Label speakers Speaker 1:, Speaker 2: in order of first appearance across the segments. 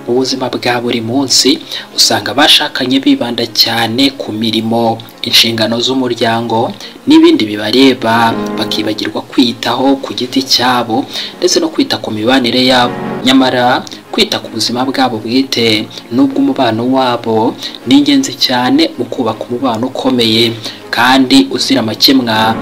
Speaker 1: mu buzima bwa buri munsi usanga abashakanye bibanda cyane ku mirimo inshingano z'umuryango n'ibindi bibareba bakibagirwa kwiyitaho ku giti cyabo ndetse no kwita ku mibanire yabo nyamara kwita ku buzima bwabo bwite n'ubw'umubano wabo ni ingenzi cyane mu kubaka umubano ukomeye kandi uzira amakemwa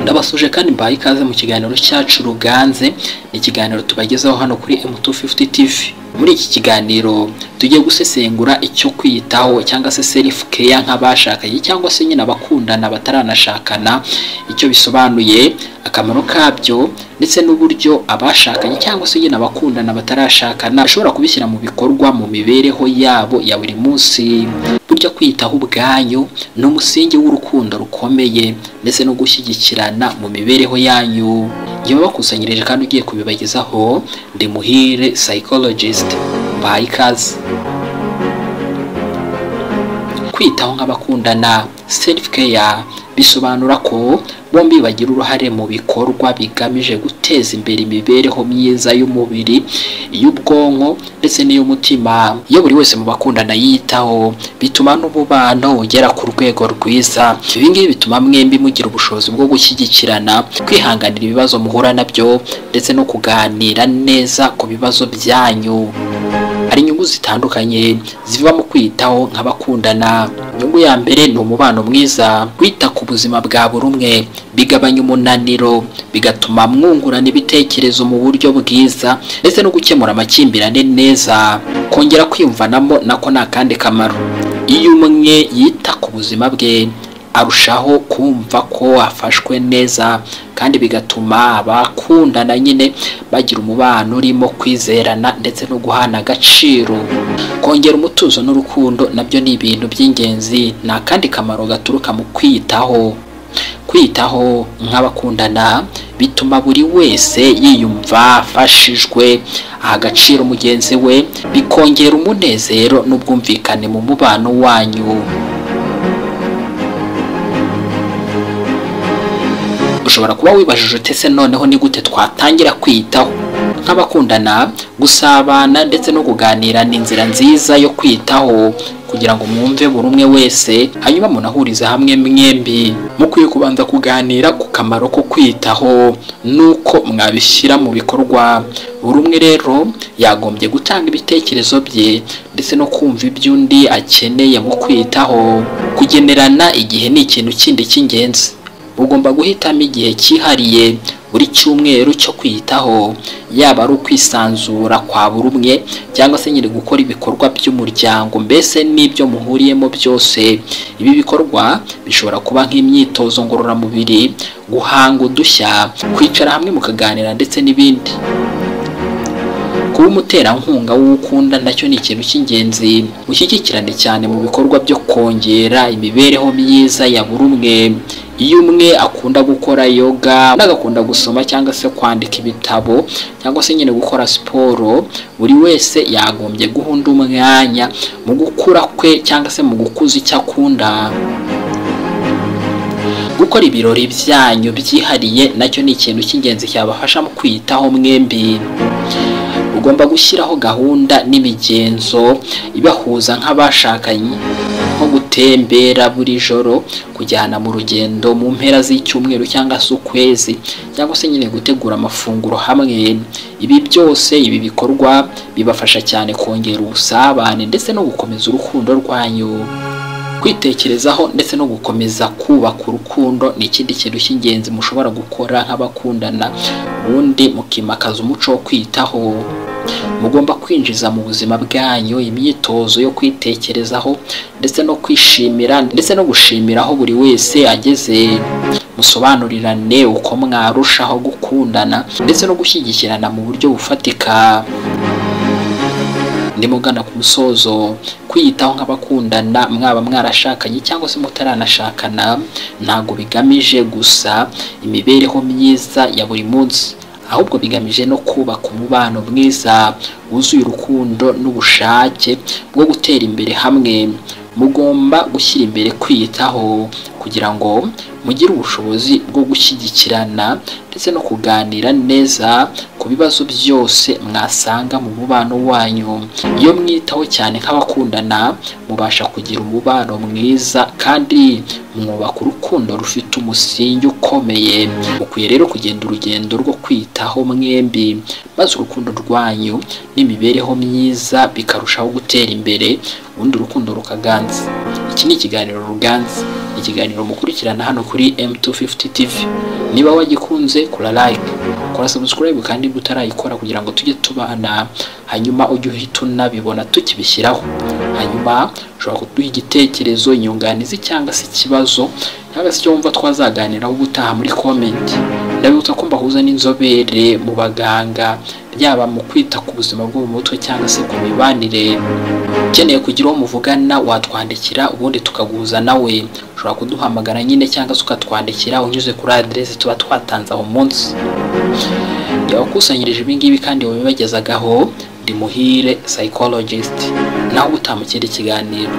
Speaker 1: ndabasuje kandi mbaye ikaze mu kiganiro cyacu ruganze ni ikiganiro tubagezaho hano kuri M250 TV muri iki kiganiro tugiye gusesengura icyo kwiyitaho cyangwa se self care nk'abashakanye cyangwa se nyine abakundana bataranashakana icyo bisobanuye akamaro kabyo ndetse n'uburyo abashakanye cyangwa se nyine abakundana batarashakana bashobora kubishyira mu bikorwa mu mibereho yabo ya buri munsi burya kwiyitaho ubwanyu ni umusingi w'urukundo rukomeye ndetse no gushyigikirana mu mibereho yanyu njyewe bakusanyirije kandi ugiye kubibagezaho ndi muhire psychologist mbaye ikaze kwitaho nk'abakundana self care bisobanura ko bombi bagira uruhare mu bikorwa bigamije guteza imbere imibereho myiza y'umubiri iy'ubwonko ndetse n'iy'umutima iyo buri wese mu bakundana yitaho bituma n'umubano ugera ku rwego rwiza ibi ngibi bituma mwembi mugira ubushobozi bwo gushyigikirana kwihanganira ibibazo muhura nabyo ndetse no kuganira neza ku bibazo byanyu hari inyungu zitandukanye ziva mu kwitaho nk'abakundana inyungu ya mbere ni umubano mwiza kwita ku buzima bwa buri umwe bigabanya umunaniro bigatuma mwungurana ibitekerezo mu buryo bwiza ndetse no gukemura amakimbirane neza kongera kwiyumvanamo nako ni akandi kamaro iyo umwe yita ku buzima bwe arushaho kumva ko afashwe neza kandi bigatuma abakundana nyine bagira umubano urimo kwizerana ndetse no guhana agaciro kongera umutuzo n'urukundo nabyo ni ibintu by'ingenzi ni akandi kamaro gaturuka mu kwiyitaho kwitaho nk'abakundana bituma buri wese yiyumva afashijwe aha agaciro mugenzi we bikongera umunezero n'ubwumvikane mu mubano wanyu ushobora kuba wibajije ute se noneho ni gute twatangira kwiyitaho nk'abakundana gusabana ndetse no kuganira ni inzira nziza yo kwiyitaho kugira ngo mwumve buri umwe wese hanyuma munahurize hamwe mwembi mukwiye kubanza kuganira ku kamaro ko kwiyitaho n'uko mwabishyira mu bikorwa buri umwe rero yagombye gutanga ibitekerezo bye ndetse no kumva iby'undi akeneye mu kwiyitaho kugenerana igihe ni ikintu kindi cy'ingenzi ugomba guhitamo igihe cyihariye buri cyumweru cyo kwiyitaho yaba ari ukwisanzura kwa buri umwe cyangwa se nyiri gukora ibikorwa by'umuryango mbese n'ibyo muhuriyemo byose ibi bikorwa bishobora kuba nk'imyitozo ngororamubiri guhanga udushya kwicara hamwe mukaganira ndetse n'ibindi kuba umuterankunga w'ukunda nacyo ni ikintu cy'ingenzi ushyigikirane cyane mu bikorwa byo kongera imibereho myiza ya buri umwe iyo umwe akunda gukora yoga undi agakunda gusoma cyangwa se kwandika ibitabo cyangwa se nyine gukora siporo buri wese yagombye guhunda umwanya mu gukura kwe cyangwa se mu gukuza icyo akunda gukora ibirori byanyu byihariye nacyo ni ikintu cy'ingenzi cyabafasha mu kwiyitaho mwembi ugomba gushyiraho gahunda n'imigenzo ibahuza nk'abashakanye nko gutembera buri joro kujyana mu rugendo mu mpera z'icyumweru cyangwa se ukwezi cyangwa se nyine gutegura amafunguro hamwe ibi byose ibi bikorwa bibafasha cyane kongera ubusabane ndetse no gukomeza urukundo rwanyu kwitekerezaho ndetse no gukomeza kubaka urukundo ni ikindi kintu cy'ingenzi mushobora gukora nk'abakundana ubundi mukimakaza umuco wo kwitaho mugomba kwinjiza mu buzima bwanyu imyitozo yo kwitekerezaho ndetse no kwishimira ndetse no gushimira aho buri wese ageze musobanurirane uko mwarushaho gukundana ndetse no gushyigikirana mu buryo bufatika ndimo ugana ku musozo kwiyitaho nk'abakundana mwaba mwarashakanye cyangwa se mutaranashakana ntabwo bigamije gusa imibereho myiza ya buri munsi ahubwo bigamije no kubaka umubano mwiza wuzuye urukundo n'ubushake bwo gutera imbere hamwe mugomba gushyira imbere kwiyitaho kugira ngo mugire ubushobozi bwo gushyigikirana ndetse no kuganira neza ku bibazo byose mwasanga mu mubano wanyu iyo mwitaho cyane nk'abakundana mubasha kugira umubano mwiza kandi mwubaka urukundo rufite umusingi ukomeye mukwiye rero kugenda urugendo rwo kwitaho mwembi maze urukundo rwanyu n'imibereho myiza bikarushaho gutera imbere ubundi urukundo rukaganza iki ni ikiganiro ruganza ikiganiro mukurikirana hano kuri M250 TV niba wagikunze kora like kora subscribe kandi niba utarayikora kugira ngo tujye tubana hanyuma ujye uhita unabibona tukibishyiraho hanyuma ushobora kuduha igitekerezo inyunganizi cyangwa se ikibazo cyangwa se icyo wumva twazaganiraho ubutaha muri komenti ndabibutsa ko mbahuza n'inzobere mu baganga yaba mu kwita ku buzima bwo mu mutwe cyangwa se ku mibanire ukeneye kugira uwo muvugana watwandikira ubundi tukaguhuza nawe ushobora kuduhamagara nyine cyangwa se ukatwandikira unyuze kuri aderesi tuba twatanze aho munsi yawakusanyirije ibingibi kandi wabibagezagaho ndi muhire psychologist naho ubu utamukira ikiganiro